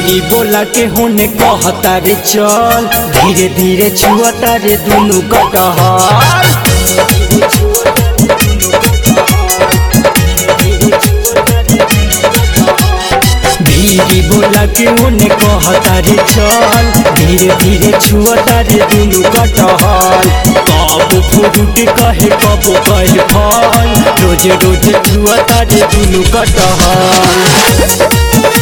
भीरी बोला के होने कहता रे चल धीरे धीरे छुअता रे दुनु कटहल भीरी बोला के होने कहता रे चल धीरे धीरे छुअता रे दुनु कटहल कब फ्रूट कहे कब कहे फल रोज रोज छुअता रे दुनु कटहल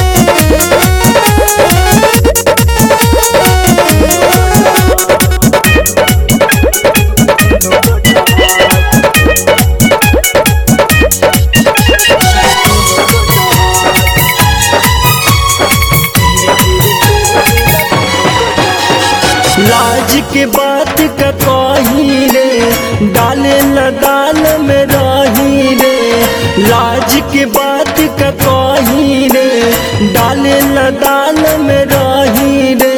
लाज के बात का कही रे डाले ल दाल में रही रे लाज के बात का कही रे डाले ल दाल में रही रे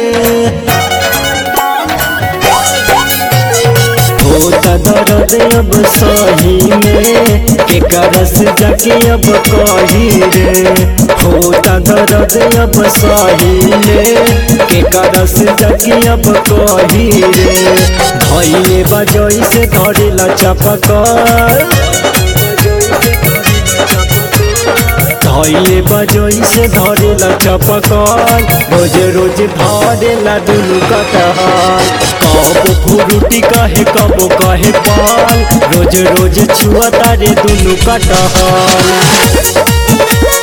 होता दर्द अब सही में के करस जाके अब कही रे होता दर्द अब सही में के करस जाके अब कही रे धैले बजई से धरेला चपकर धैले बजई से धरेला चपकर रोज रोज धरेला दुनु कटहल कब फुरुटी कहे कब कहे पाल रोज रोज छुअता रे दुनु कटहल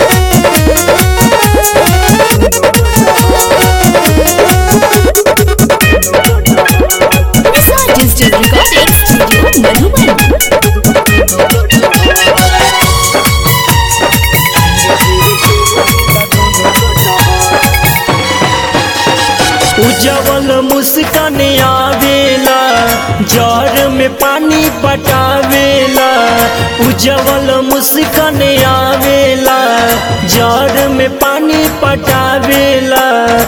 Result Digital Recording Studio Madhuban. उजवल मुस्कान आवेला जर में पानी पटावेला उजवल मुस्कान आवेला जर में पानी पटावेला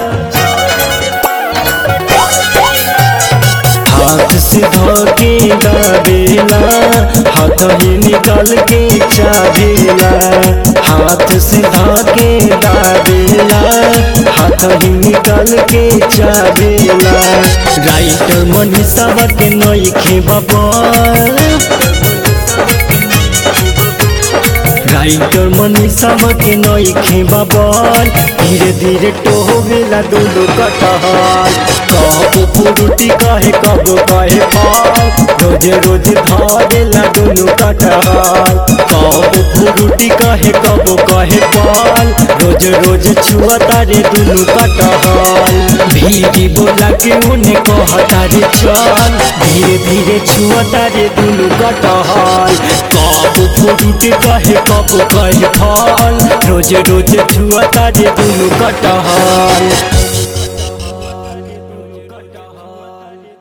हाथ से धोके दावेला हाथ ही निकाल के चावेला हाथ से धोके दावेला हाथ ही निकाल के चावेला राइटर मनीषा के नईखे बाबा राइटर मनीषा के नईखे बाबल धीरे धीरे टोहवेला दोनों कटहल कब फुरुटी कहे कब कहे पाल रोज रोज धरेला दोनों कटहल कब फुरुटी कहे कब कहे पाल रोज रोज छुअता रे दुनु कटहल भीरी बोला के उन्हें कहता रे चल धीरे धीरे छुअता रे दुनु कटहल कब फुरुटी कहे कब कहे फल रोज रोज छुअता रे दुनु कटहल